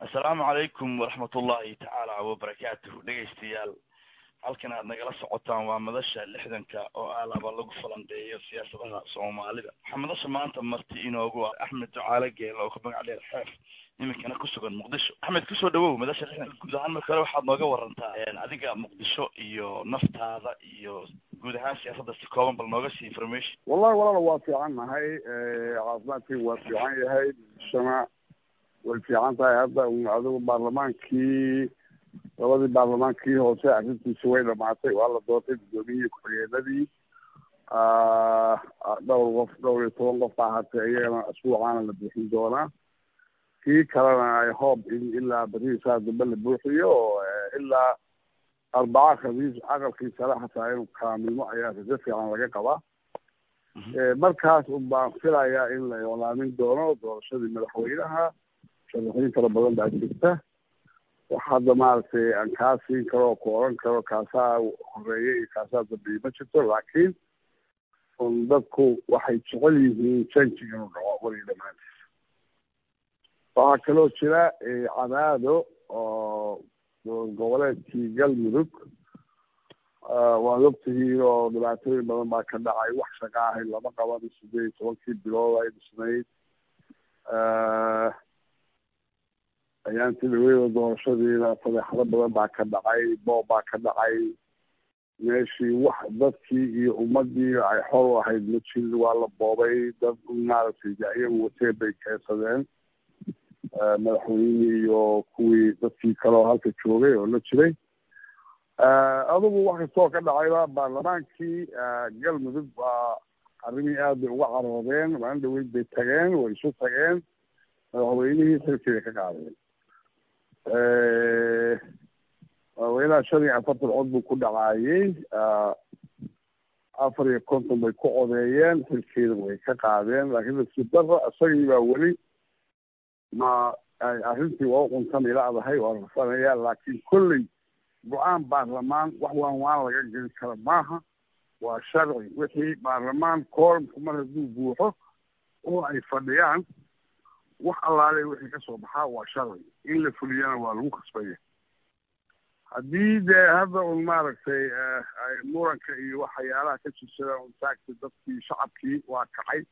assalaamu calaykum waraxmatullahi tacaala wabarakaatuhu dhegaystayaal halkan aad nagala socotaan waa madasha lixdanka oo aalaba lagu falanqeeyo siyaasadaha soomaalida waxaa madasha maanta marti inoogu ah axmed ducaale geela oo ka magac dheer xeef iminkana kusugan muqdisho axmed kusoo dhawow madasha lixdanka guud ahaan marka hore waxaad nooga warantaa adiga muqdisho iyo naftaada iyo guud ahaan siyaasadda si kooban bal nooga sii information wallahi walaala waa fiican nahay caafimaadkii waa fiican yahay muqdishona way fiican tahay hadda adigu baarlamaankii labadii baarlamaankii hoose arrintiisi way dhamaatay waa la doortay guddoomiyihii ku-xigeenadii dhowr qof dhowr iyo toban qof baa hatay iyagana asbuucaana la buuxin doonaa kii kalena ay hoob in ilaa berihiisaa dambe la buuxiyo ilaa arbaca khamiis aqalkii sare xataa inuu kaamilmo ayaa rajo fiican laga qabaa markaas un baan filayaa in la iclaamin doono doorashadii madaxweynaha sharaxiin fara badan baa jirta wax hadda maaragtay aan kaa siin karo oo ku oran karo kaasaa horeeya iyo kaasaa dambeeye ma jirto laakiin un dadku waxay jecel yihiin janji inuu dhaco weliga dhamaantiis waxaa kaloo jira cadaado oo goboleedkii galmudug waad ogtihiin oo dhibaatooyin badan baa ka dhacay wax shaqa ahayd lama qaban sideed iyo tobankii bilood ay dhisnayd ayaantii dhaweyda doorashadiina fadeexado badan baa ka dhacay boob baa ka dhacay meeshii wax dadkii iyo ummadii ay xor u ahayd ma jirin waa la boobay dad maaragtay iyagu wateen bay keensadeen madaxweynihii iyo kuwii dadkii kaleo halka joogay oo la jiray adugu wax kastoo ka dhacayba baarlamaankii galmudug waa arrimihii aad bay uga caroodeen maalin dhaweyd bay tageen way isu tageen madaxweynihii xilkiibay ka qaadeen madaxweynaha shan iyo afartan cod buu ku dhacaayey afar iyo konton bay ku codeeyeen xilkiina way ka qaadeen laakiin nasiib darra isagii baa weli ma arrintii waa uquntan ilaadahay waa rafanaya laakiin kolley go-aan baarlamaan wax waan waan laga geli kara maaha waa sharci wixii baarlamaan koorumku mar hadduu buuxo oo ay fadhiyaan wax allaale wixii kasoo baxaa waa sharci in la fuliyana waa lagu kasbaya haddii dee hadda un maaragtay muranka iyo waxyaalaha ka jirsada un taagta dadkii shacabkii waa kacay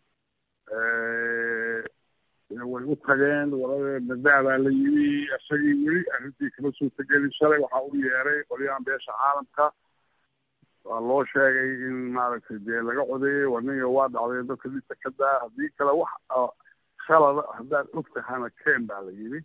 way u tageen walada nadaa baa la yimi isagii weli arrintii kama suurtagelin shalay waxaa u yeeray qolyahan beesha caalamka waa loo sheegay in maaragtay dee laga codeeyey warniga waa dhacday dadka dhisa ka daa haddii kale wax khalada haddaad og tahana ken baa la yidhi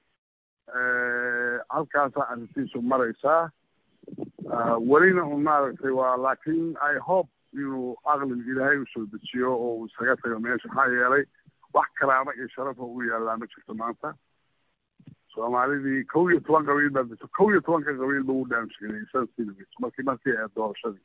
halkaasaa arrintiisu maraysaa welina un maaragtay waa laakiin i hope inuu aqliga ilaahay usoo dejiyo oo uu isaga tago meesha maxaa yeelay wax karaama iyo sharafa u yaallaa ma jirto maanta soomaalidii kow iyo toban qabiil baa jirto kow iyo tobanka qabiilba u dhaamshigelay sanadkii markii markii ee doorashadii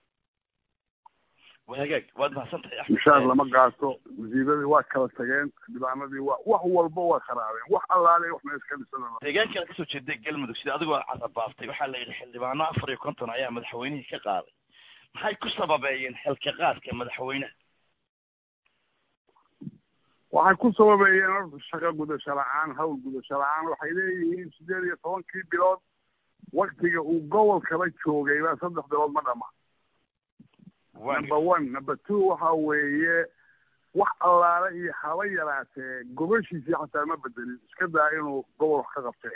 hagaag waad mahadsan tahay axmed mushaar lama gaasto wasiiradii waa kala tageen xildhibaanadii waa wax walba waa kharaabeen wax allaale wax mees ka dhisan deegaanka kasoo jeeday galmudug sida adigoo carabaaftay waxaa la yidhi xildhibaano afar iyo konton ayaa madaxweynihii ka qaaday maxay ku sababeeyeen xilka qaadka madaxweynaha waxay ku sababeeyeen horta shaqo gudasho la-aan hawl gudasho la-aan waxay leeyihiin sideed iyo tobankii bilood waktiga uu gobolkaba joogay baa saddex bilood ma dhama number one number two waxa weeye wax allaale iyo haba yaraatee gobashiisii xataa ma bedelin iska daa inuu gobol wax ka qabtee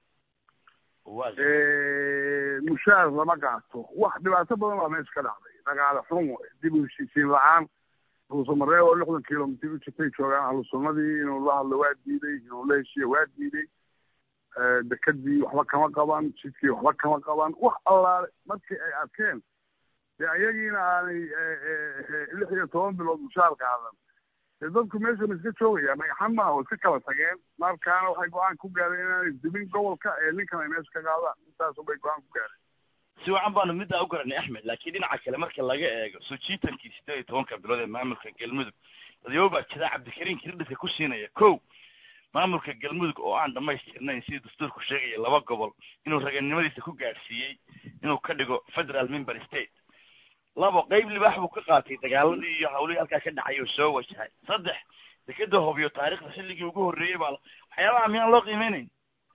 mushaar lama qaato wax dhibaato badan baa meesha ka dhacday dhaqaale xun dib u heshiisiin la-aan ruusamaree oo lixdan kilomitr u jirtay joogaan ahlu sunnadii inuu la hadlo waa diiday inuu la heshiiyo waa diiday dekadii waxba kama qaban jidkii waxba kama qaban wax allaale markii ay arkeen dee ayagiina aanay lix iyo toban bilood mushaar qaadan dee dadku meesha ma iska joogayaan dhagaxan maaha oo iska kala tageen markaana waxay go-aan ku gaareen inaanay dibin gobolka ee ninkan ay meesha ka qaadaan intaasubay go-aan ku gaareen si wacan baanu middaa u garanay axmed laakiin dhinaca kale marka laga eego soo jiitankii sideed iyo tobanka bilood ee maamulka galmudug dadyobo baa jira cabdikariin kiridhiska ku siinaya kow maamulka galmudug oo aan dhamaystirnayn sidii dastuurku sheegaya laba gobol inuu raganimadiisa ku gaadhsiiyey inuu ka dhigo federal member state labo qeyb libaax buu ka qaatay dagaaladii iyo hawlihii halkaa ka dhacay oo soo wajahay saddex dekeda hobyo taarikhda xilligii ugu horreeyey baa waxyaabaha miyaan loo qiimeynayn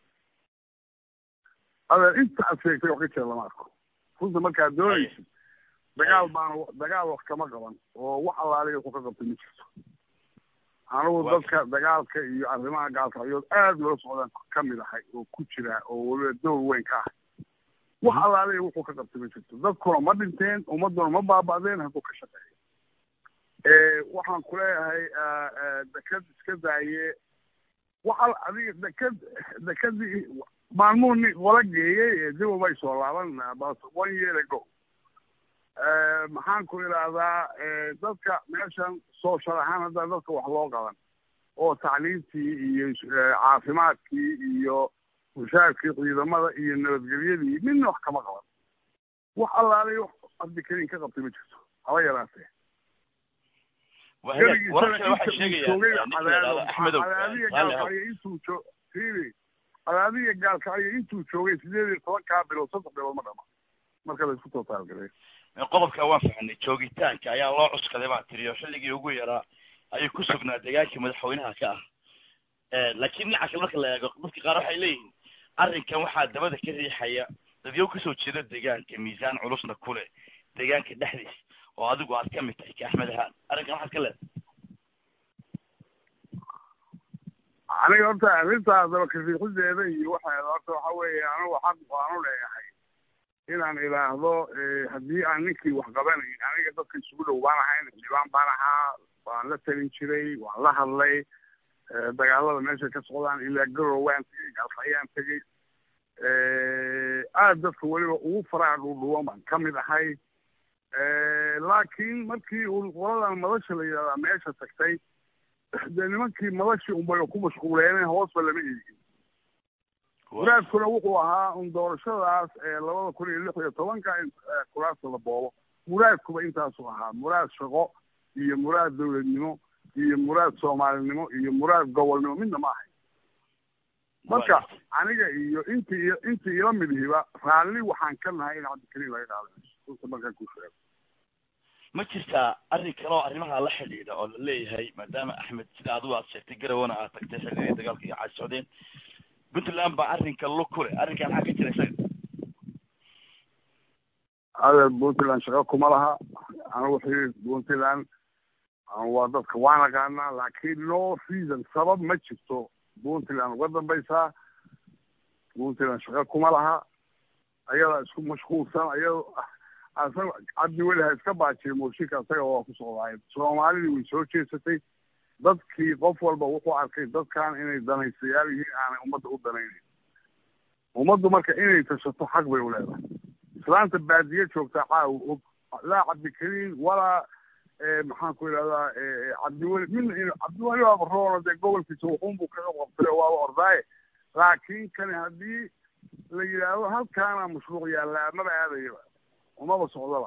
adeer inta aad sheegtay wax ka jira lama arko runta markaad doonaysid dagaal baana dagaal wax kama qaban oo wax allaaliya wuxuu ka qabtay ma jirto anigu dadka dagaalka iyo arrimaha gaalkacyood aad loo socdaan ka mid ahay oo ku jira oo weliba dowr weyn ka ah wax allaaliya wuxuu ka qabtay ma jirto dadkuna ma dhinteen ummaduna ma baaba'deen hadduu ka shaqeeyo waxaan ku leeyahay deked iska daaye waxa adiga deked dekedii maalmuhu ni qola geeyey dib umay soo laaban but one year ago maxaan ku idhaahdaa dadka meeshan social ahaan hadda dadka wax loo qaban oo tacliintii iyo caafimaadkii iyo mushaarkii ciidamada iyo nabadgelyadii midna wax kama qaban wax allaalay wax abdikariin ka qabtay ma jirto haba yaraatee intuu jo fiiri cadaadiya gaalkacyo intuu joogay sideed iyo tobankaa bilood saddex bilood ma dhama marka la isku tootaalgalay qodobka waan fahanay joogitaanka ayaa loo cuskaday baa tiri oo xilligii ugu yaraa ayuu ku sugnaa deegaankii madaxweynaha ka ah laakiin dhinaca kale marka la eego dadka qaar waxay leeyihiin arrinkan waxaa dabada ka riixaya dadyow kasoo jeeda deegaanka miisaan culusna ku leh deegaanka dhexdiis oo adigu aad ka mid tahay ka axmed ahaan arrinkan waxaad ka leedahay aniga horta arrintaas daba kariixideeda iyo waxeeda horta waxa weeye anigu xaq waanu leeyahay inaan idhaahdo haddii aan ninkii wax qabanayn aniga dadka isugu dhow baan ahayn xildhibaan baan ahaa waan la talin jiray waan la hadlay dagaalada meesha ka socdaan ilaa garow waan tegey galfayaan tegey aad dadka weliba ugu faraha dhuudhuwan baan ka mid ahay laakiin markii uu qoladan madasha la yidhahdaa meesha tagtay dee nimankii madashii unbay ku mashquuleene hoosba lama eegin muraadkuna wuxuu ahaa un doorashadaas labada kun iyo lix iyo tobanka in kuraasta la boobo muraadkuba intaasuu ahaa muraad shaqo iyo muraad dowladnimo iyo muraad soomaalinimo iyo muraad gobolnimo midna ma ahay marka aniga iyo intii intii ila midihiba raalli waxaan ka nahay in cabdikariim laga qaadanayo runta markaan ku sheego ma jirtaa arrin kale oo arrimaha la xidhiidha oo la leeyahay maadaama axmed sida adigu aad sheegtay garawana aad tagtay xilligii dagaalka iyo caad socdeen puntland baa arrinka lug ku leh arrinkan maxaa ka jira isaga adeer puntland shaqo kuma laha anigu xiriir puntland waa dadka waan aqaanaa laakiin no reason sabab ma jirto puntland uga dambaysaa puntland shaqo kuma laha ayadaa isku mashquulsan ayado asaga cabdi weli ha iska baajiya mooshinka asaga waa ku socdaay soomaalidii way soo jeesatay dadkii qof walba wuxuu arkay dadkan inay danaysayaal yihiin aanay ummadda u danaynayn ummaddu marka inay tashato xaq bay u leedahay islaanta baadiye joogtaa caawa og laa cabdikariim walaa maxaan ku idhahdaa cabdiweli midna in cabdiweli waaba roono dee gobolkiisa wuxuunbuu kaga qabtay oo waaba ordaaye laakiin kani haddii la yidhaahdo halkaana mashruuc yaallaa maba aadayaba umaba socdaba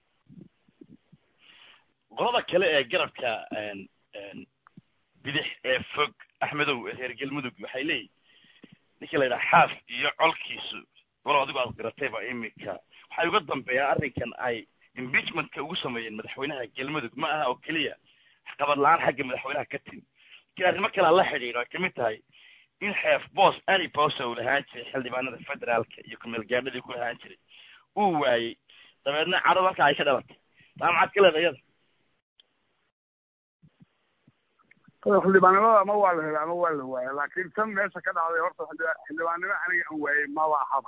qolada kale ee garabka bidix ee fog axmedow ee reer galmudug waxay leeyihin ninka la yidhaha xaaf iyo colkiisu walow adigu aad qiratayba imika waxay uga dambeeyaan arrinkan ay impeachmentka ugu sameeyeen madaxweynaha galmudug ma aha oo keliya waxqabad la-aan xagga madaxweynaha ka timi lakiin arrimo kalea la xidhiidho ay kamid tahay in xeef boos any bosa uu lahaan jiray xildhibaanada federaalka iyo kumeelgaadhadii ku lahaan jiray uu waayey dabeedna cadhad halka ay ka dhalatay taa maxaad ka leedahay iyada xildhibaannimada ama waa la helay ama waa la waaya laakiin tan meesha ka dhacday horta xildhibaannimo aniga aan waayey maba ahaba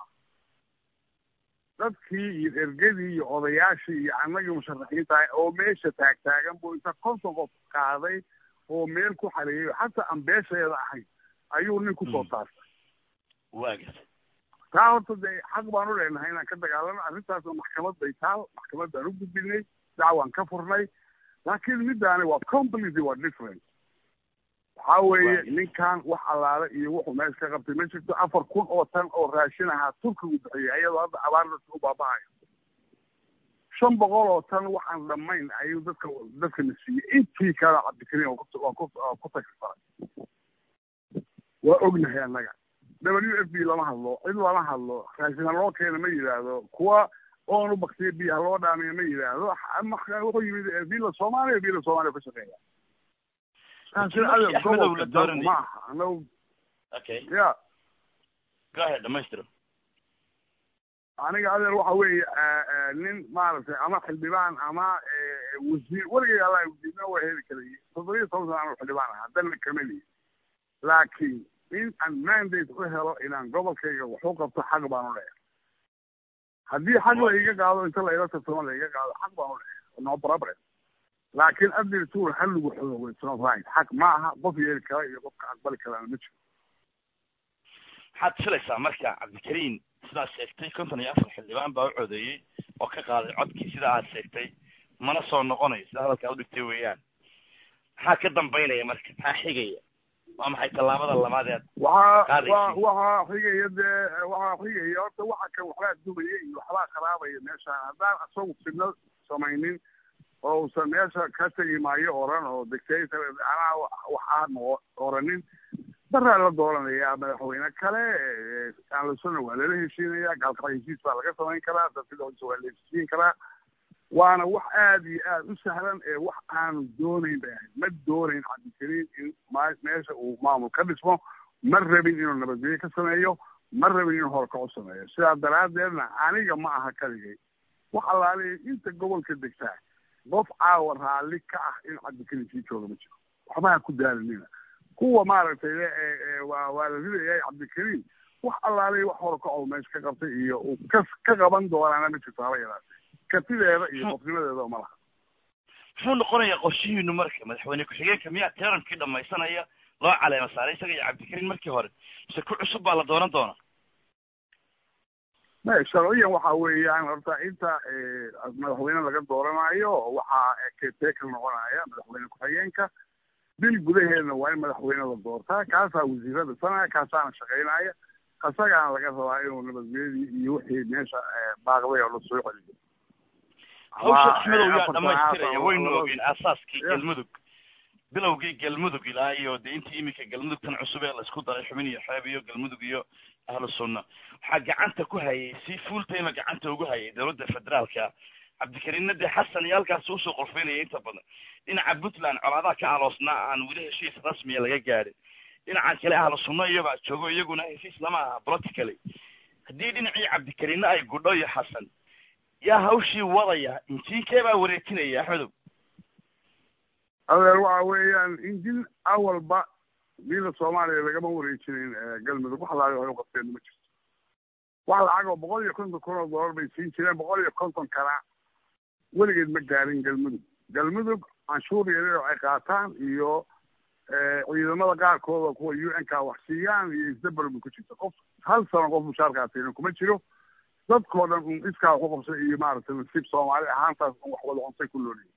dadkii iyo ergadii iyo odayaashii iyo annagii musharaxiinta oo meesha taagtaagan buu inta konton qof qaaday oo meel ku xareeyay xataa aan beesheeda ahayn ayuu nin kusoo taartay waaga taa horta dee xaq baan u leenahay inaan ka dagaalano arrintaasna maxkamad bay taal maxkamad baan u gudbinay dacwaan ka furnay laakiin middaani waa completely waa different waxaa weeye ninkan wax allaale iyo wuxuu meesha ka qabtay ma jirto afar kun oo tan oo raashin ahaa turkigu bixiyay ayadoo hadda abaar dadka u baaba'ayo shan boqol oo tan waxaan dhammayn ayuu dadka dadkana siiyey intii kale cabdikariim waa ku tagsifaray waa ognahay annaga w f b lama hadlo cid lama hadlo raashin ha loo keena ma yidhaahdo kuwa oon u baktiya biyo ha loo dhaamiya ma yidhaahdo wuxuu yimid villa soomaaliya villa soomaaliya ka shaqeeya taasi markii adeer Axmedow la gobolka dooranayay. ma aha anagu okay ya go ahead dhamaystiro aniga adeer waxa weeye eh, eh, nin maaragtay ama xildhibaan ama eh, wasiir weligay alla wasiirna waa heli karay toddoba iyo toban sana anuu xildhibaan aha haddana kameliyi laakiin in aan mandate u helo inaan gobolkayga wax u qabto xaq baan u leeyahay haddii xaq la iga qaado inta la ila tartamo la iga qaado xaq baan u leeyahay no problem laakiin adirtuur halligu xoogo it's not right xaq ma aha qof yeeli kara iyo qofka aqbali karana ma jiro maxaad filaysaa marka cabdikariin sidaad sheegtay konton iyo afar xildhibaan baa u codeeyey oo ka qaaday codkii sida aad sheegtay mana soo noqonayo sida hadalkaa udhigtay weeyaan maxaa ka dambaynaya marka maxaa xigaya waa maxay tallaabada labaad ee waxaa Qaadaysi. wa waxaa xigaya dee waxaa xigaya horta waxa kan waxbaa dumaya iyo waxbaa kharaabaya meeshaan haddaan asagu fidno samaynin oo uusan meesha ka tegi maayo oran oo dictator anaa wax aan noqo- oranin baraa la dooranayaa madaxweyne kale eh, aanlasona waa lala heshiinaya gaalkala heshiis baa laga samayn karaa dadka dhexdiisa waa la heshiin karaa waana wax aada iyo aada u sahlan ee wax aanu doonayn bay ahayd ma doonayn cabdikariin in ma meesha uu maamul ka dhismo ma rabin inuu nabadgelyo ka sameeyo ma rabin inuu horkacu sameeyo sidaa daraaddeedna aniga ma aha kaligay wax allaaliya inta gobolka degtaa qof caawa raalli ka ah in cabdikariin sii jooga ma jiro waxba ha ku daalinina kuwa maaragtay le ee ee waa waa la ridayaa cabdikariin wax allaaliya wax horkaco meesha ka qabtay iyo uu ka ka qaban doonaana ma jirto haba yaraatee kartideeda iyo qofnimadeeda ma laha muxuu noqonayaa qorshihiinu marka madaxweyne ku-xigeenka miyaa teerankii dhamaysanaya loo caleema saaray isaga iyo cabdikariin markii hore mise ku cusub baa la dooran doona ma sharciyan waxa weeyaan horta inta eh, madaxweyne laga dooranayo waxaa keteekal noqonaya madaxweyne ku-xigeenka bil gudaheedna waa in madaxweyne la doortaa kaasaa wasiirada sanaya kaasaana shaqaynaya asagaana laga rabaa inuu nabadgelyadii iyo wixii meesha eh, baaqday oo lasoo celiyo hawsha Ama, axmedow eh, yaa afartan dhamaystiraya caasa oo waynu labada- ogeen aasaaskii Ya. galmudug bilowgii galmudug ilaa iyo dee intii iminka galmudug tan cusub ee laisku daray xubin iyo xeeb iyo galmudug iyo ahlu sunna waxaa gacanta ku hayay si full time gacanta ugu hayay dowladda federaalka cabdikariinna dee xasan iyo halkaas usoo qorfeynaya inta badan dhinaca puntland colaadaha ka aloosnaa aan weli heshiis rasmiya laga gaadhin dhinacan kale ahlu sunna iyobaa joogo iyaguna heshiis lama aha politically haddii dhinacii cabdikariinna ay gudho iyo xasan yaa hawshii wadaya injiinkee baa wareejinaya axmedow adeer waxa weeyaan injil awalba diinta soomaaliya lagama wareejinin eh, galmudug wax laga waxay u qabteen ma jirto wax lacag oo boqol iyo konton kun oo dollar bay siin jireen boqol iyo konton kana weligeed ma gaarin galmudug galmudug canshuur yaryar oo ay qaataan iyo eh, ciidamada qaarkooda kuwa u n ka wax siiyaan iyo isdabar bay ku jirta qof hal sano qof mushaarkaasiina kuma jiro dadkoo dhan un iskaa wax u qabsay iyo maaragtay nasiib soomaali ahaantaas un wax wada cuntay ku looliyi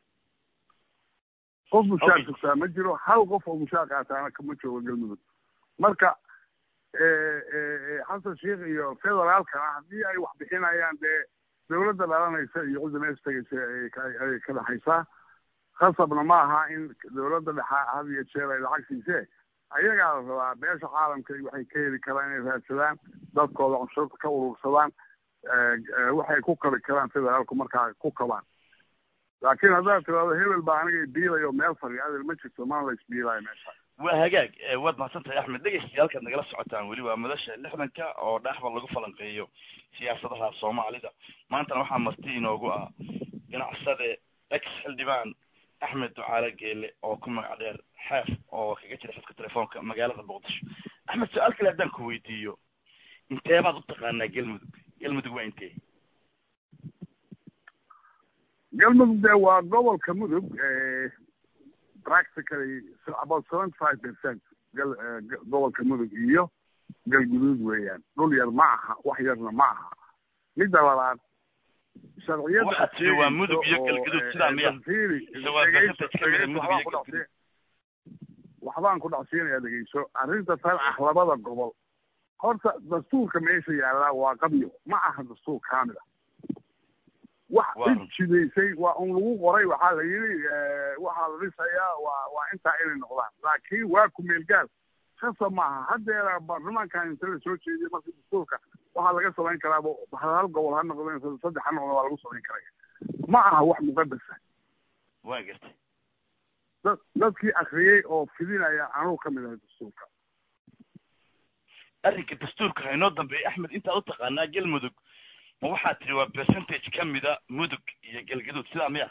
qof mushaar Okay. sugtaa ma jiro hal qof oo mushaar qaataana kama joogo galmudug marka eh, eh, eh, xasan sheikh iyo federaalkana haddii ay wax bixinayaan dee dawladda dhalanaysa iyo cidda meesha tegaysa ay ka- ay ka dhexaysaa khasabna ma aha in dawladda dhexa had iyo jeer ay lacag siisee ayagaa la rabaa beesha caalamka iyo waxay ka heli karaan inay raadsadaan dadkooda canshuurta ka urursadaan eh, eh, waxay ku kabi karaan federaalku markaa ku kabaan laakiin haddaad tirahdo hebel baa aniga biilayo meel fadhiya adel ma jirto mana la isbiilaayo meesha waa hagaag eh, waad mahadsantahay axmed dhegeystayaal halkaad nagala socotaan weli waa madasha lixdanka oo dhexba lagu falanqeeyo siyaasadaha soomaalida maantana waxaa marti inoogu ah ganacsade ex xildhibaan axmed ducaale geele oo ku magac dheer xeef oo kaga jira xadka telefoonka magaalada muqdisho axmed su-aal kale haddaan ku weydiiyo intee baad u taqaanaa galmudug galmudug waa intee galmudug de waa gobolka mudug practically about seventy five percent gal eh, g- gobolka mudug iyo galguduud weeyaan dhul yar ma aha wax yarna ma aha midda labaad sharciyada Waxaad tiri waa mudug iyo oo, galguduud, eh, sidaa miya? fiiri, Mise waa dhegeyso, percentage ka mida dhegeyso, mudug waxbaan iyo ku galguduud? dhacsiin- waxbaan ku dhacsiinayaa dhegeyso arrinta tan ah labada gobol horta dastuurka meesha yaallaa waa qabyo ma aha dastuur kaamil ah wax Waa cid jidaysay waa un lagu qoray waxaa la yidhi eh, waxaa la dhisayaa waa waa intaa inay noqdaan laakiin waa ku meel gaar khasab maaha haddeera baarlamaankan inta la soo jeediyay marka dastuurka waxaa laga samayn karaaba hal hal gobol ha noqdeen saddex ha noqdeen waa lagu samayn karaya ma aha wax muqadasa waa gartay dad dadkii akriyey oo fidinaya anugu ka mid ahay dastuurka arrinka dastuurka haynoo dambeeya axmed intaad u taqaanaa galmudug ma waxaad tiri waa percentage ka mida mudug iyo galgaduud sidaa miya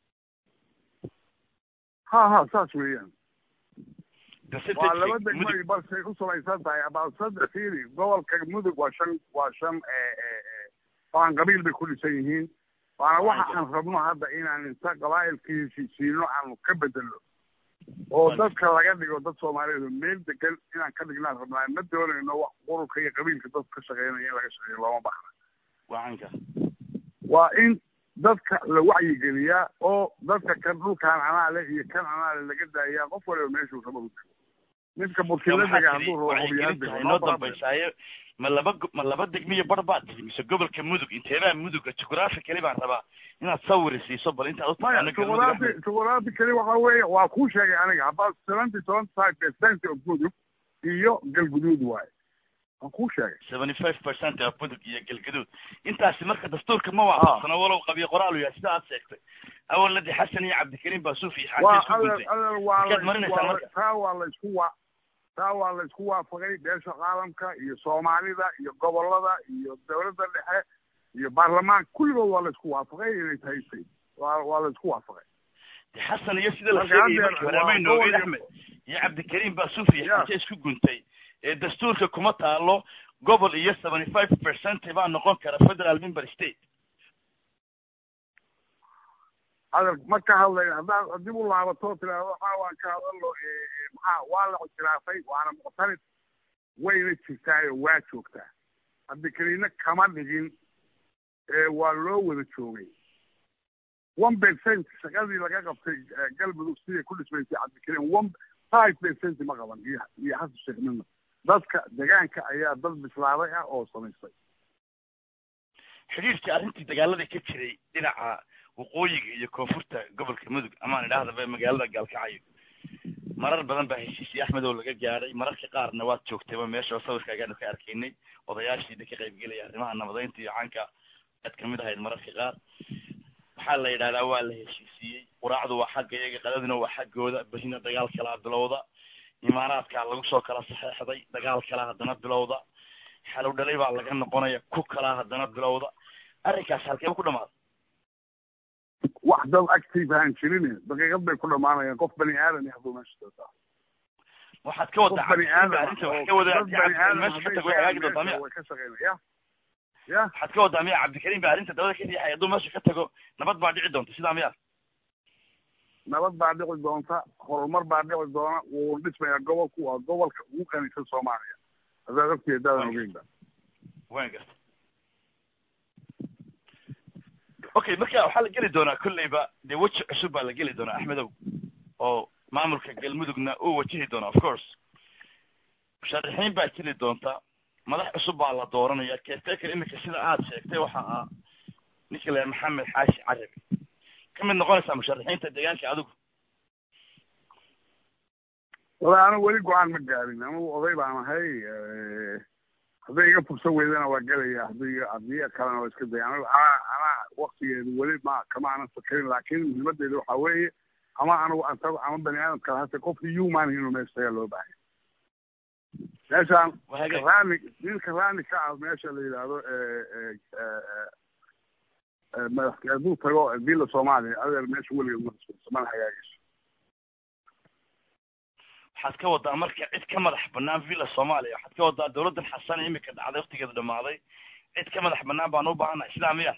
ha ha saas weeyaan waa percentage laba mudug degmay balsay u salaysan tahay about saddex fiiri gobolka mudug waa shan waa shan baan qabiil bay ku dhisan yihiin waana waxa aan rabno hadda inaan inta qabaa'ilkii heshiisiino aanu ka bedelno oo dadka laga dhigo dad soomaaliyeed oo meel degan inaan ka dhignaan rabnaa ma doonayno wax ururka iyo qabiilka dad ka shaqeynaya in laga shaqeeyo looma baxna wacanka waa in dadka la wacyigeliyaa oo dadka kan dhulkaan anaale iyo kan anaale laga daayaa qof waliba meeshuu rabo u tago midka burkinadaga hadduu rabo hubiyaan wacyigelinta haynoo dambaysaaye ma laba go- ma laba degmiyo bar baad tihi mise gobolka mudug inteebaa muduga jugraphy baan rabaa inaad sawir siiso bal intaad u maya taqaano galmudug juquraafi Axmed. juquraafi keli waxa weeye waa kuu sheegay aniga about seventy seventy five percent of mudug iyo galguduud waaye waan kuu sheegay seventy five percent of mudug iyo galgaduud intaasi marka dastuurka ma waafaqsana walow qabiyo qoraal yahay sida aad sheegtay awaladi xasan iyo cabdikariim baa suufi iyo waa xaasi isku adeer guntay adeer waa Markaad la marinaysaa waa la- marka. taa waa la isku wa taa waa la isku waafaqay beesha caalamka iyo soomaalida iyo gobolada iyo dowladda dhexe iyo baarlamaanka kulligood waa la isku waafaqay inay tahay state waa waa la isku waafaqay de xasan iyo sida la Marka sheegayay haddeer markii waa hore amay noogeen gobol- axmed iyo cabdikariim baa suufi iyo Ya. xaasi isku guntay ee dastuurka kuma taalo gobol iyo seventy five percent baa noqon kara federal member state adeer ma ka hadlayn haddaad dib u laabato tiraahdo waxaa waan ka hadalno eh, eh, maxaa waa la ictiraafay waana muctarid wayna jirtaayo waa joogtaa cabdikariinna kama dhigin ee waa loo wada joogay one percent shaqadii laga qabtay eh, galmudug siday ku dhismaysay cabdikariin one five percent ma qaban iyo iyo xasan sheekh midna dadka degaanka ayaa dad bislaaday ah oo samaystay xidhiirkii arrintii dagaaladii ka jiray dhinaca waqooyiga iyo koonfurta gobolka mudug amaan idhaahdaba magaalada gaalkacyo marar badan baa heshiisii axmed oo laga gaadhay mararka qaarna waad joogtayba meesha oo sawirkaagaanu ka arkaynay odayaashiida ka qaybgelaya arrimaha nabadeynta iyo caanka aad kamid ahayd mararka qaar waxaa la yidhahdaa waa la heshiisiiyey quraacdu waa xagga iyaga qadaduna waa xaggooda berina dagaal kalaa bilowda imaaraadkaa lagu soo kala saxeexday dagaal kalaa haddana bilowda xalow dhalay baa laga noqonaya ku kalaa haddana bilowda arrinkaas halkeeba ku dhamaada wax dad active aan jirin daqiiqad bay ku dhamaanayaan qof bani aadan ah hadduu meesha joogaa waxaad ka wadaa qof bani cabdikariim aadam baa arrinta wax ka wadaa dad bani aadam meesha ka hadday tago way hagaagi joogaan doontaa miya meesha way ka shaqeynaya ya waxaad ka wadaa miya cabdikariim baa arrinta dabada ka riixay hadduu meesha ka tago nabad baa dhici doonta sidaa miya nabad baa dhici doonta horumar baa dhici doona wuu dhismayaa gobolku waa gobolka ugu qanisan soomaaliya haddaad ogtiya daadan ogeynba waan garta okay marka waxaa la geli doonaa kolleyba dee weji cusub baa la geli doonaa axmedow oo maamulka galmudugna uu wajihi doona of course musharaxiin baa jiri doonta madax cusub baa la dooranaya caretaker imika sida aad sheegtay waxa ah ninka la maxamed xaashi carabi ka mid noqonaysaa musharaxiinta deegaanka adigu wala anigu weli go-aan ma gaarin anigu oday baan ahay hadday iga fursan weydana waa gelaya haddii haddii kalena waa iska daya anigu anaa anaa waktigeedu weli ma kama aanan fakarin laakiin muhiimadeedu waxaa weeye ama anigu antago ama bani aadam kala hase qofki human inuu meesha tagaa loo baahay meeshaan Wahaga- karaani nin karaani ka ah meesha la yidhaahdo madax hadduu tago villa soomaaliya adeer meesha weligeed ma dhismayso mana hagaagayso waxaad ka wadaa marka cid ka madax banaan villa soomaaliya waxaad ka wadaa dawladdan xasan imika dhacday waktigeeda dhamaaday cid ka madax banaan baan u baahanahay sidaa miya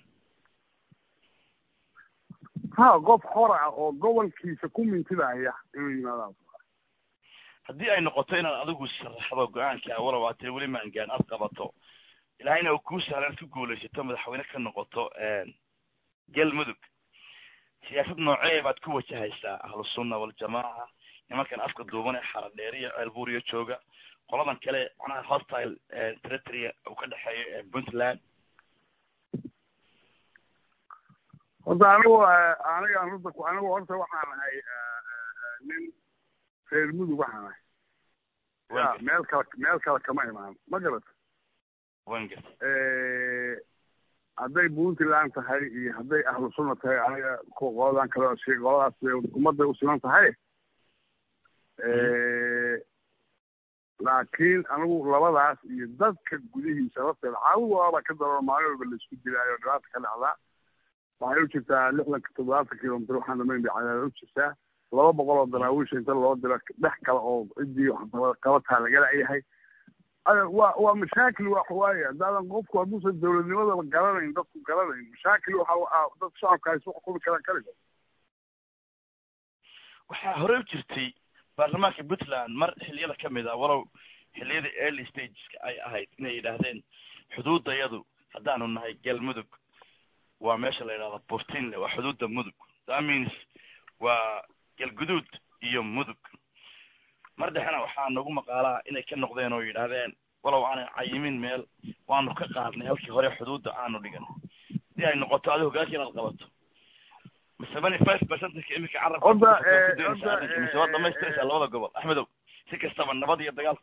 ha qof xor ah oo gobolkiisa ku mintidaya inuu yimaadaan haddii ay noqoto inaad adigu sharaxdo go-aanka walow aad tiri weli maangaan aad qabato ilaahayna uu kuu sahlan ku guulaysato madaxweyne ka noqoto galmudug siyaasad noocee baad ku wajahaysaa ahlu sunna waljamaaca nimankan afka duuban ee xaradheer iyo ceelbuuriyo jooga qoladan kale macnaha hostile territory uu ka dhexeeyo ee puntland horta anigu anigaan horta ku anigu horta waxaan ahay nin reer mudug waxaan ahay ya meel kale meel kale kama imaan ma garata wan garta hadday puntland tahay iyo hadday ahlu sunna tahay aniga qoladan kale oo sheeg qoladaas ummadday u siman tahay laakiin anigu labadaas iyo dadka gudihiisa lafteeda caawigoaba ka daroon maalin walba laisku dilaayo dhibaata ka dhacdaa waxay u jirtaa lixdanka toddobaatan kilomitr waxaan dhamayn bay cadaada u jirtaa laba boqol oo daraawiisha inta loo diro dhex kale oo ciddii qabataa laga layahay waa waa mashaakil wax waaye haddaadan qofku hadduusan dowladnimadaba garanayn dadku garanayn mashaakil waxa dad shacabka ay soo xukumi karaan kaligo waxaa hore u jirtay baarlamaanka puntland mar xiliyada ka mid ah walow xiliyada early stageska ay ahayd inay yidhaahdeen xuduudayadu haddaanu nahay galmudug waa meesha la yidhahda burtinle waa xuduudda mudug that means waa galguduud iyo mudug mar dhexena waxaa nagu maqaalaa inay ka noqdeen oo yidhaahdeen walow aanay cayimin meel waanu ka qaadnay halkii hore xuduudda aanu dhigan si ay noqoto adi hogaanka inaad qabato seventy five percentka imika carabka mise waad dhamaystiraysaa labada gobol axmedow si kastaba nabad iyo dagaal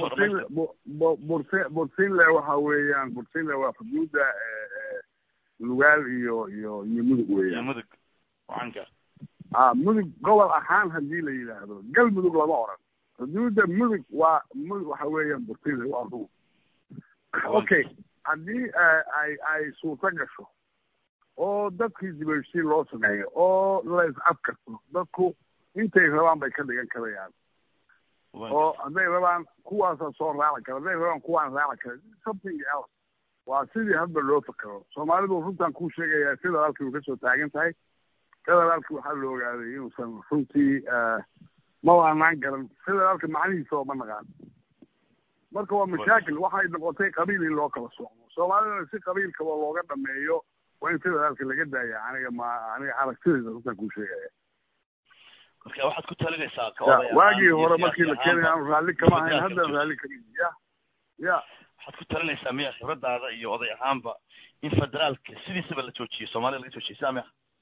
burtinle waxa weeyaan burtinle waa xuduudda lugaal iyo iyo iyo mudug iyo weeyaan mudug wacanka a mudug gobol ahaan hadii la yidhaahdo galmudug lama oran xuduudda mudug waa mudug waxa weeyaan burtinle waa rug okay haddii ay ay suurto gasho oo dadkii dibashii loo sameeyo oo la is afkarto dadku intay rabaan bay ka dhigan karayaan oo hadday rabaan kuwaasa soo raaci kara hadday rabaan kuwaan raaci kara something else waa sidii hadba loo fakero soomaalidu runtaan kuu sheegayaa federaalkii way kasoo taagan tahay federaalki waxaa la ogaaday inuusan runtii ma waanaan garan federaalka macnihiisa oo ma naqaan marka waa mashaakil waxay noqotay qabiil in loo kala socdo soomaalidana si qabiilkaba looga dhameeyo waa in federaalka laga daaya aniga ma aniga aragtidayda runtaan kuu sheegaya marka waxaad ku talinaysaa waagii hore markii la keenay aanu raalli kama ahayn haddana raalli kama ya ya waxaad ku talinaysaa miya khibradaada iyo oday ahaanba in federaalka sidiisaba la joojiyo soomaalida laga joojiyo saa miya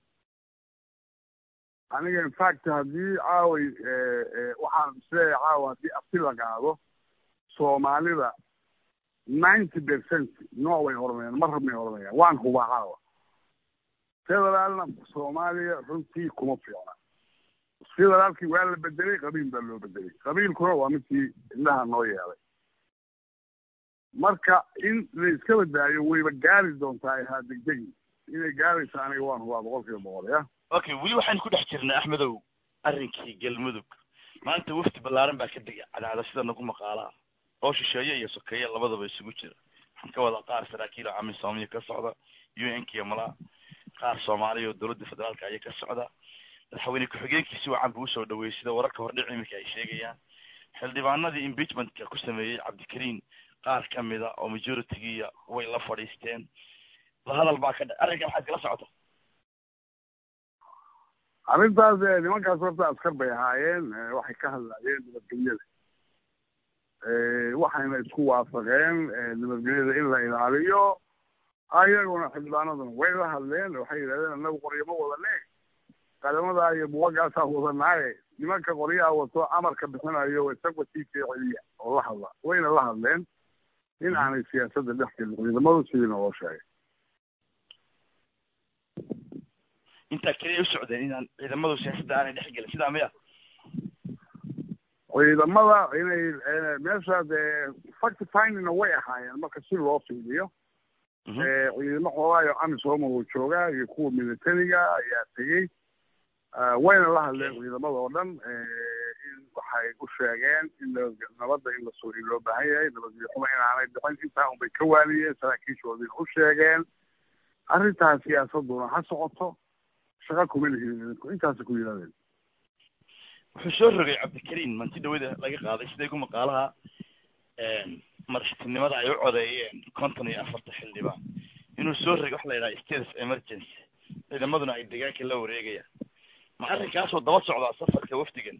aniga infact haddii caaway waxaan isleeyahay caawa haddii abti la qaado soomaalida ninety percent nooc way oranayaan mar rabnay oranayaan waan hubaa caawa federaalna soomaaliya runtii kuma fiicna federaalkii waa la bedelay qabiil baa loo bedelay qabiilkuna waa midkii indhaha noo yeelay marka in la iska badaayo wayba gaari doontaa ahaa degdegi inay gaaraysa aniga waan hubaa boqol kiiba boqol ya okay weli waxaynu ku dhex jirnay axmedow arrinkii galmudug maanta wafdi ballaaran baa ka degay cadaada sida nagu maqaalaa oo shisheeye iyo sokeeye labadaba isugu jira waxaan ka wadaa qaar saraakiil oo camisomiya ka socda u n kiyo malaa qaar soomaaliya oo dowladda federaalka aya ka socda madaxweyne ku-xigeenkiisi wacan buu usoo dhaweeyey sida wararka hordhic iminka ay sheegayaan xildhibaanadii impeachmentka ku sameeyey cabdikariin qaar ka mida oo majoritigiiya way la fadhiisteen lahadal baa ka dha arrinka maxaad kala socota arrintaas nimankaas horta askar bay ahaayeen waxay ka hadlaayeen nabadgelyada waxayna isku waafaqeen nabadgelyada in la ilaaliyo ayaguna xildhibaanaduna way la hadleen waxay yidhahdeen annagu qoryo ma wadane qadamadaa iyo buwagaasaa wadanaaye nimanka qoryaha wato amarka bixinayo isagwatiika celiya oo la hadla wayna la hadleen in aanay siyaasadda dhex gelin ciidamadu sidiina loo sheegay intaa keliya u socdeen inaan ciidamadu siyaasadda aanay dhex gelin sidaa miya ciidamada inay meesha dee fact findingna way ahaayeen marka si loo fiiliyo ciidamo xoogaayo amisooma uu joogaa iyo kuwa militariga ayaa tegey wayna la hadleen ciidamada oo dhan in waxay u sheegeen in nabadda in lasoo in loo baahan yahay nabadgelyo xuma inaanay dhicin intaa unbay ka waaliyeen saraakiishoodiina u sheegeen arrintaas siyaasaduna ha socoto shaqa kuma lihidin idinku intaasa ku yidhahdeen wuxuu soo rogay cabdikariin manti dhawada laga qaaday siday ku maqaalaha madaxtinimada ay u codeeyeen konton iyo afarta xildhibaan inuu soo rogay waxa la yidhaha state of emergency ciidamaduna ay deegaanka la wareegayaan ma arrinkaasoo daba socdaa safarka wafdigan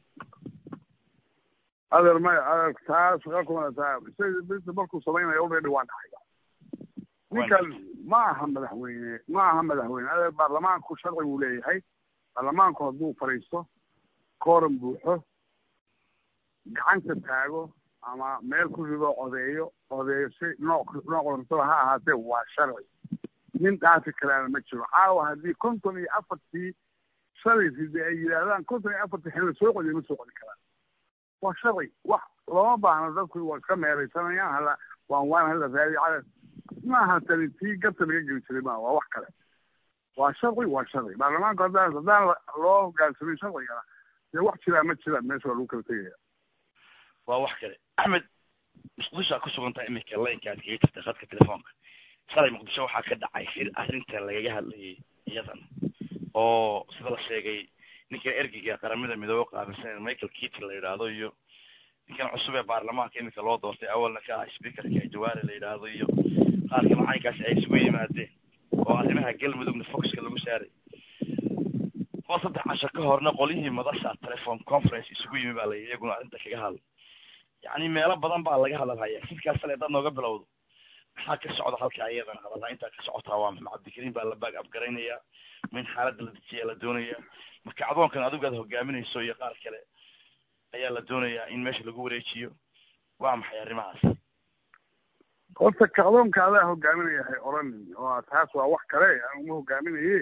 adeer maya adeer taa shaqa kuma taa isaga markuu samaynayo already waa dhacay ninkan ma aha madaxweyne ma aha madaxweyne adeer baarlamaanku sharci buu leeyahay baarlamaanku hadduu fadhiisto kooran buuxo gacanta taago ama meel ku rido codeeyo codeeyo si nooc nooc kastaba ha ahaatee waa sharci nin dhaafi karaana ma jiro caawa haddii konton iyo afartii shalaysi dee ay yidhaahdaan konton iyo afartii xil la soo celiyo ma soo celi karaan waa sharci wax looma baahno dadku waa iska meeraysanayaan hala waan waan hala raadi cala maaha tani tii gabta laga geli jiray maa waa wax kale waa sharci waa sharci baarlamaanku haddaan haddaan loo hogaansamin sharcigana dee wax jiraa ma jiraan meesha waa lagu kala tegaya waa wax kale axmed muqdisho ku sugan tahay iminka laynka aad kaga jirta khadka telefoonka shalay muqdisho waxaa ka dhacay shir arrinta lagaga hadlayay iyadan oo sida la sheegay ninkan ergeyga qaramada midoobe qaabilsan michael keaton la yidhaahdo iyo ninkan cusub ee baarlamaanka iminka loo doortay awalna ka ah speakerka jawaari la yidhaahdo iyo qaarka macalinkaasi ay isugu yimaadeen oo arrimaha galmudugna foxka lagu saaray oo saddex casho ka horna qolyihii madasha telephone conference isugu yimi baa la yidhi iyaguna arrinta kaga hadlay yacni meelo badan baa laga hadalhayaa sidkaas sale dad nooga bilowdo maxaa ka socda halka iyadana hadalhaa intaa ka socotaa waa maxamed cabdikariim baa la baag abgaraynayaa min xaaladda la dejiya la doonayaa marka adoonkan adigu aad hogaaminayso iyo qaar kale ayaa la doonayaa in meesha lagu wareejiyo waa maxay arrimahaas horta kacdoonka adaa hogaaminaya hay oranin oo taas waa wax kale aniguma hogaaminaye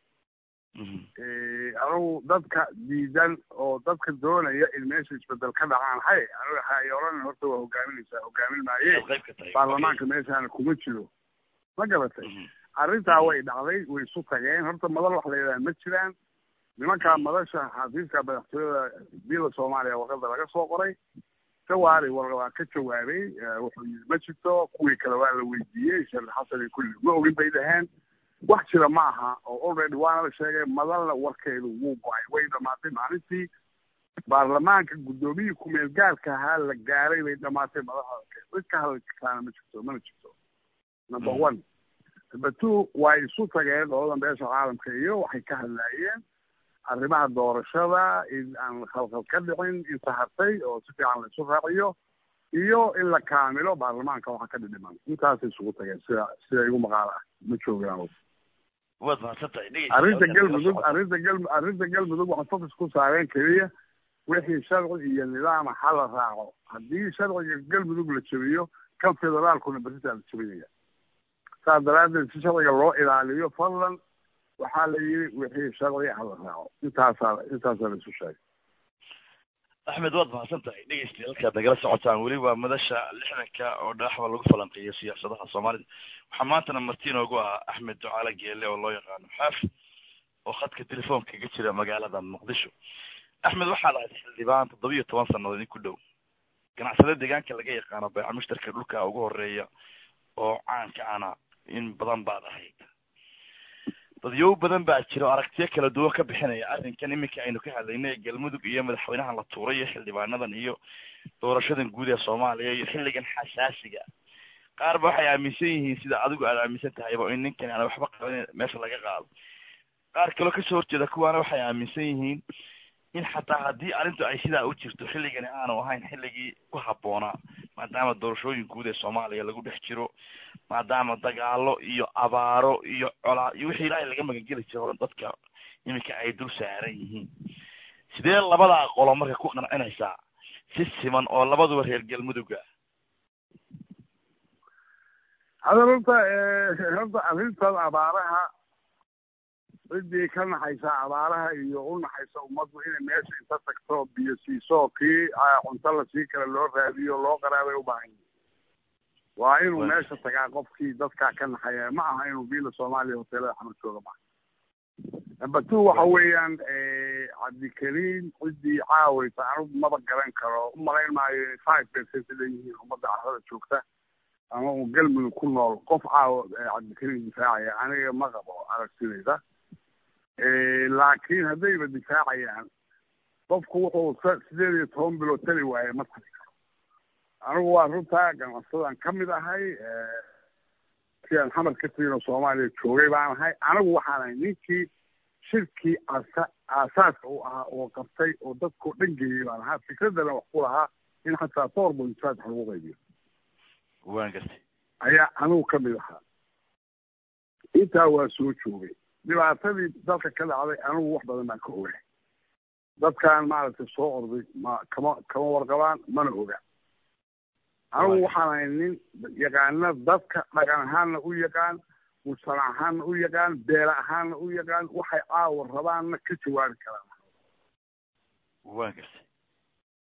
anigu dadka diidan oo dadka doonaya in meesha isbedel ka dhacaan hay aniga hay oranin horta waa hogaaminaysaa hogaamin maaye baarlamaanka meeshaana kuma jiro ma garatay arrintaa way dhacday way isu tageen horta madal wax la yidhaha ma jiraan nimankaa madasha xafiiska madaxtooyada bila soomaaliya warqada laga soo qoray jawaari waa ka jawaabay wuxuu yidhi ma jirto kuwii kale waa la weydiiyey sheekh xasan iyo kulli ma ogin bay dhaheen wax jira ma aha oo already waana la sheegay madalna warkeedu wuu go-ay way dhamaatay maalintii baarlamaanka guddoomiyii kumeel gaarka ahaa la gaaray bay dhamaatay madaxda cid ka hadli kartaana ma jirto mana jirto number one number two way isu tageen qoladan beesha caalamka iyo waxay ka hadlaayeen arrimaha doorashada in aan khalkhal ka dhicin in sahartay oo si fiican la isu raaciyo iyo in la kaamilo baarlamaanka waxa ka dhidhiman intaasay isugu tageen sida sida igu maqaal ah ma joogaan waad mahadsantahay arrinta galmudug arrinta gal arrinta galmudug waxay focus ku saareen keliya wixii sharci iyo nidaama ha la raaco haddii sharciga galmudug la jebiyo kan federaalkuna beritaa la jebinaya saas daraaddeed si sharciga loo ilaaliyo fadlan waxaa la yidhi wixii sharci ha la raaco intaasaa intaasaa la isu sheegay axmed waad mahadsan tahay dhegeystayaal halkaad nagala socotaan weli waa madasha lixdanka oo dhaaxba lagu falanqeeyo siyaasadaha soomaalida waxaa maantana marti inoogu ah axmed ducaale geele oo loo yaqaano xaaf oo khadka telefoonka kaga jira magaalada muqdisho axmed waxaad ahayd xildhibaan toddoba iyo toban sannadood in ku dhow ganacsade deegaanka laga yaqaano bayca mushtarka dhulka ugu horeeya oo caanka ana in badan baad ahayd dadyow badan baa jira oo aragtiyo kala duwan ka bixinaya arrinkan iminka aynu ka hadlaynay galmudug iyo madaxweynahan la tuuray iyo xildhibaanadan iyo doorashadan guud ee soomaaliya iyo xilligan xasaasiga qaar ba waxay aaminsan yihiin sida adigu aad aaminsan tahayba in ninkan aan waxba qaban meesha laga qaado qaar kaloo kasoo horjeeda kuwaana waxay aaminsan yihiin in xataa haddii arrintu ay sidaa u jirto xilligani aanu ahayn xilligii ku habboonaa maadaama doorashooyin guud ee soomaaliya lagu dhex jiro maadaama dagaalo iyo abaaro iyo colaa iyo wixii ilaahay laga magangeli jiro dadka iminka ay dul saaran yihiin sidee labadaa qolo marka ku qancinaysaa si siman oo labaduba reer galmuduga hada horta horta arrintan abaaraha ciddii ka naxaysa abaaraha iyo u naxaysa ummaddu inay meesha inta tagto biyo siiso kii cunto la sii kale loo raadiyo loo qaraabay u baahan yihin waa inuu meesha tagaa qofkii dadkaa ka naxaya ma aha inuu biila soomaaliya hoteelada xamar jooga maaha number two waxa weeyaan cabdikariim ciddii caawaysa anigu maba garan karo u malayn maayo five percent leeyihiin ummadda carrada joogta ama uu galmudug ku nool qof caawa cabdikariim difaacaya aniga ma qabo aragtidayda laakiin haddayba difaacayaan qofku wuxuu sideed iyo toban bilood tali waaye ma tali karo anigu waa runtaa ganacsadaan ka mid ahay si aan xamar ka tegin oo soomaaliya joogay baan ahay anigu waxaan ahay ninkii shirkii asa aasaaska u ahaa oo qabtay oo dadkao dhan geeyey baan ahaa fikraddana wax ku lahaa in xataa four point five wax lagu qaybiyo waan gartay ayaa anigu ka mid ahaa intaa waa soo joogay dhibaatadii dalka ka dhacday anigu wax badan baan ka ogahay dadkan maaragtay soo orday ma kama kama warqabaan mana oga anigu waxaan ahay nin yaqaana dadka dhaqan ahaanna u yaqaan mujtamac ahaanna u yaqaan beela ahaanna u yaqaan waxay caawa rabaanna ka jawaabi karaan waan gartay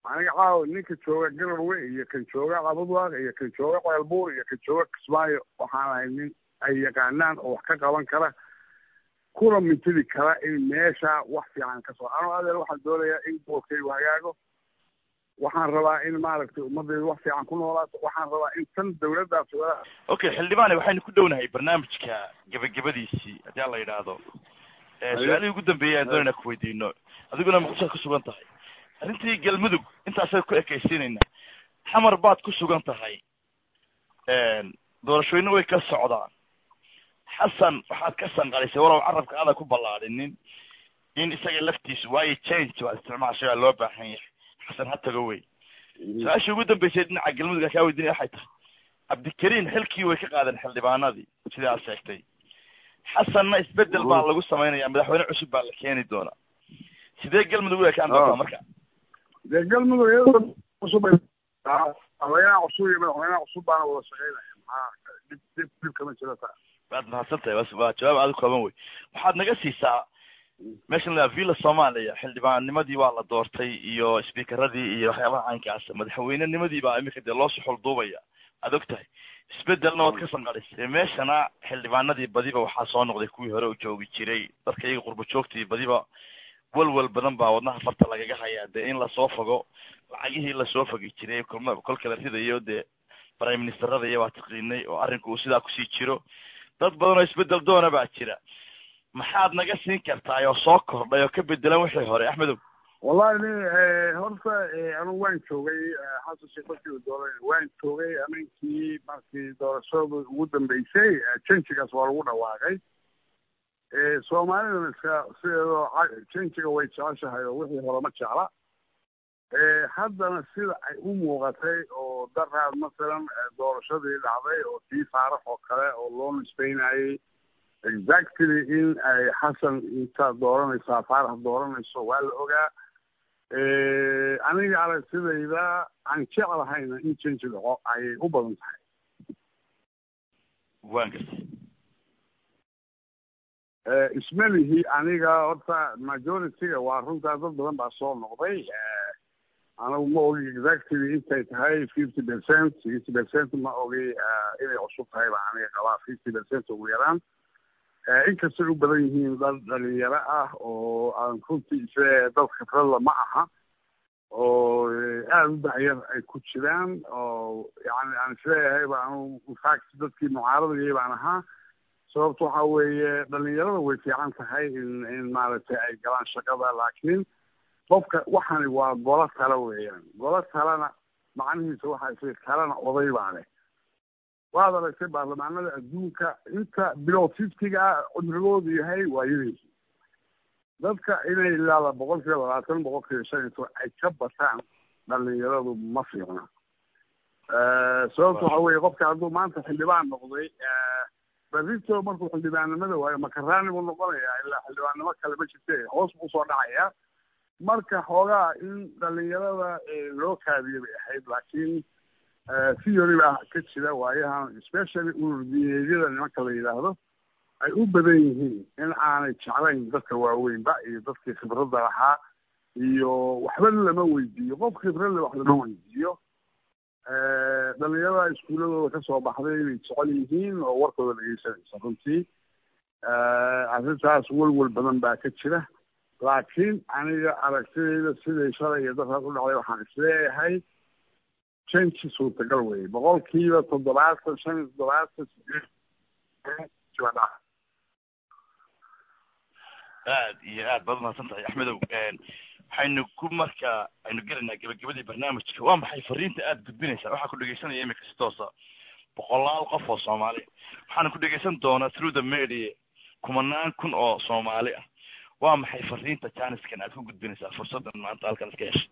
aniga caawa ninka jooga garowe iyo kan jooga cabadwaaq iyo kan jooga ceelbuur iyo kan jooga kismaayo waxaan ahay nin ay yaqaanaan oo wax ka qaban kara kuna mintidi kara in meesha wax fiican ka soo ano adeer waxaan doonayaa in gobolkaygu hagaago waxaan rabaa in maaragtay ummadaydu wax fiican ku noolaato waxaan rabaa in tan dawladdaas okay xildhibaane waxaynu ku dhownahay barnaamijka gebagabadiisii haddii aan la yidhaahdo su-aalihii ugu dambeeyay aan doonayna kuweydiino adiguna muqdishoad ku sugan tahay arrintii galmudug intaasay ku ekaysiinayna xamar baad ku sugan tahay doorashooyina way ka socdaan xasan waxaad ka sanqalisay walow carabka aada ku ballaadhinin in isaga laftiisu waayo change waa isticmaashay waa loo baahan yahay xasan ha tago wey su-aashii ugu dambeysay dhinaca galmudug kaa weydiinaya waxay tahay cabdikariin xilkii way ka qaadeen xildhibaanadii sidii aad sheegtay xasanna isbedel baa lagu samaynaya madaxweyne cusub baa la keeni doonaa sidee galmudug u ekaan doontaa marka dee galmudug iyadoo cusub madaxweynaha cusub iyo madaxweynaha cusub baana wada shaqeynaya maxaa dhib dhib dhib kama jiro taa waad mahadsan tahay waa jawaab aada u kooban wey waxaad naga siisaa meeshan la villa soomaaliya xildhibaannimadii waa la doortay iyo speakeradii iyo waxyaabaha caynkaas madaxweynenimadii baa imika dee loo suxul duubaya aad og tahay isbedelna waad ka sanqadhisay meeshana xildhibaanadii badiba waxaa soo noqday kuwii hore u joogi jiray dadka iyaga qurbo joogtii badiba walwal badan baa wadnaha farta lagaga hayaa dee in lasoo fogo lacagihii lasoo fogi jiray kolma kolka la ridayo dee prime ministerada iyo waa taqiinay oo arrinku uu sidaa kusii jiro dad badan oo isbedel doona baa jira maxaad naga siin kartaa oo soo kordhay oo ka bedelan wixii hore axmedow wallahi ni horta anugu waan joogay xasan sheekh markii uu dooran waan joogay aminkii markii doorashada ugu dambeysay janjigaas waa lagu dhawaaqay soomaalidana iska sideedoo janjiga way jeceshahay oo wixii hore ma jecla haddana sida ay u muuqatay oo daraad masalan doorashadii dhacday oo tii faarax oo kale oo loo nisbeynayay exactly in ay xasan intaad dooranaysaa faarax dooranayso waa la ogaa aniga aragtidayda aan jeclahayna in janji dhaco ayay u badan tahay waan gartay ismelihi aniga horta majority-ga waa runtaa dad badan baa soo noqday anigu ma ogi exactly intay tahay fifty percent sixty percent ma ogi inay cusub tahay baa aniga qabaa fifty percent ugu yaraan inkastay u badan yihiin dad dhalinyaro ah oo aan runtii ise dad khibradla ma aha oo aada u dacyar ay ku jiraan oo yani aan isleeyahay ba anu infact dadkii mucaaradayay baan ahaa sababta waxa weeye dhalinyarada way fiican tahay in in maaragtay ay galaan shaqada laakiin qofka waxani waa golo tale weeyaan golo talena macnihiisa waxa isay talena oday baa leh waad aragtay baarlamaanada adduunka inta bilow fiftiga ah cumrigoodu yahay waa yadaysi dadka inay ilaada boqol kiiba labaatan boqol kiiba shan iyo toban ay ka bataan dhalinyaradu ma fiicna sababta waxa weeye qofka hadduu maanta xildhibaan noqday berrito markuu xildhibaannimada waayo makaraani buu noqonayaa ilaa xildhibaannimo kale ma jirte hoos buu usoo dhacayaa marka xoogaa in dhalinyarada loo kaadiyo bay ahayd laakiin theory baa ka jira waayahan especially ururdiyeedyada nimanka la yidhaahdo ay u badan yihiin in aanay jeclayn dadka waaweynba iyo dadkii khibradda lahaa iyo waxba lama weydiiyo qof khibrad le wax lama weydiiyo dhalinyarada iskuuladooda kasoo baxday bay jecel yihiin oo warkooda dhegeysanaysa runtii arrintaas welwel badan baa ka jira laakiin aniga aragtidayda siday shalay iyo dadkaas u dhacday waxaan isleeyahay changi suurtagal weye boqolkiiba toddobaatan shan iyo toddobaatan aad iyo aad baad umahadsan tahay axmedow waxaynu ku marka aynu gelaynaa gebagabadii barnaamijka waa maxay fariinta aada gudbinaysaa waxaa ku dhegeysanaya imika si toosa boqolaal qof oo soomaali waxaana ku dhegeysan doonaa through the media kumanaan kun oo soomaali ah waa maxay fariinta janiskan aad ku gudbinaysaa fursaddan maanta halkan iska heshay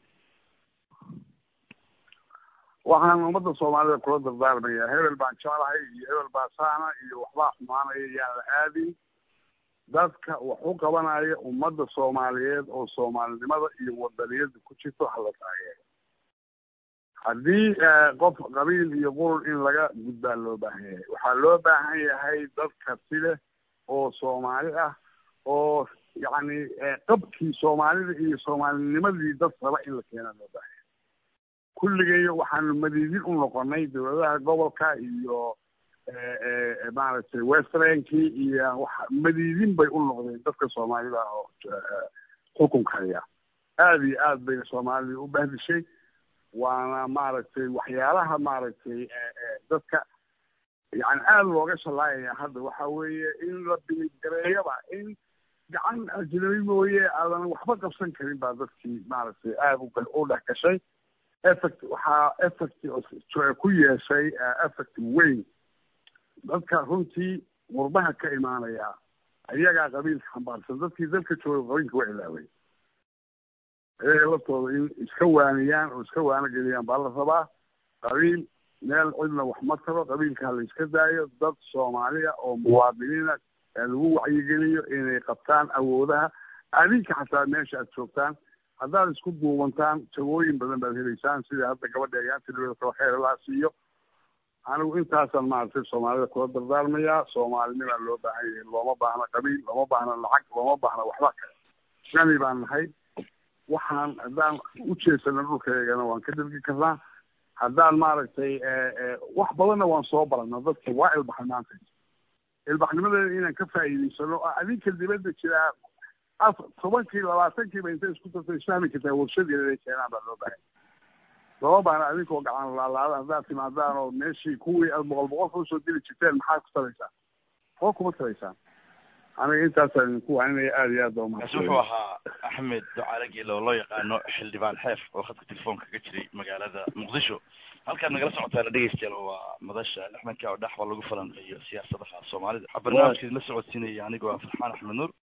waxaan ummadda soomaalida kula dardaarmaya hebel baan jeclahay iyo hebel baa saana iyo waxbaa xumaanaya yaan la aadin dadka wax u qabanaya ummadda soomaaliyeed oo soomaalinimada iyo wadaniyada ku jirto hala taageero haddii qof qabiil iyo qurun in laga gudbaa loo baahan yahay waxaa loo baahan yahay dad karti leh oo soomaali ah oo yacni qabkii soomaalida iyo soomaalinimadii dad raba in la keenaa loo baahan yahay kulligeeyo waxaanu madiidin u noqonay dowladaha gobolka iyo maaragtay westrenkii iyo wa madiidin bay u noqdeen dadka soomaalida oo xukunka haya aada iyo aad bayna soomaalida u bahdishay waana maaragtay waxyaalaha maaragtay dadka yani aada looga shalaayaya hadda waxa weeye in la biliggareeyaba in gacan ajnabi mooye aadan waxba qabsan karin baa dadkii maaragtay aada u dhex gashay effect waxaa effect ku yeeshay effect weyn dadka runtii qurbaha ka imaanaya ayagaa qabiilka xambaarsan dadkii dalka jooga qabiilka waa ilaaway ayaga laftooda in iska waaniyaan oo iska waano geliyaan baa la rabaa qabiil meel cidna wax ma taro qabiilka hala iska daayo dad soomaaliya oo muwaadiniina lagu wacyigeliyo inay qabtaan awoodaha adinka xataa meesha aad joogtaan haddaad isku duubantaan jagooyin badan baad helaysaan sida hadda gabadha egaantilkaba kheyr laa siiyo anigu intaasaan maaragtay soomaalida kula dardaarmayaa soomaalinimaa loo baahan yahay looma baahna qabiil looma baahna lacag looma baahna waxba kale shani baan nahay waxaan haddaan u jeesano dhulkaygana waan ka dhergi karnaa haddaan maaragtay wax badanna waan soo barana dadka waa ilbaxay maanta ilbaxnimadeeda inaan ka faa'iidaysano oo adinka dibadda jiraa af tobankii labaatankiiba intay isku dartay isfahmi kartaa warshadeeda inay keenaan baa loo baahay looma baahna adinkoo gacan laalaada haddaad timaadaan oo meeshii kuwii aad boqol boqolka usoo dili jirteen maxaad ku taraysaan oo kuma taraysaan aniga intaasaan idinku waaninaya aada iyo aad baa kaasi wuxuu ahaa axmed ducaale geelo oo loo yaqaano xildhibaan xeef oo khadka telefoonka ka jiray magaalada muqdisho halkaad nagala socotaana dhegeystayaal waa madasha lixdanka oo dhexba lagu falanqeeyo siyaasadaha soomaalida waxaa barnaamijkeed la socodsiinaya anigoo ah farxaan axmed nuur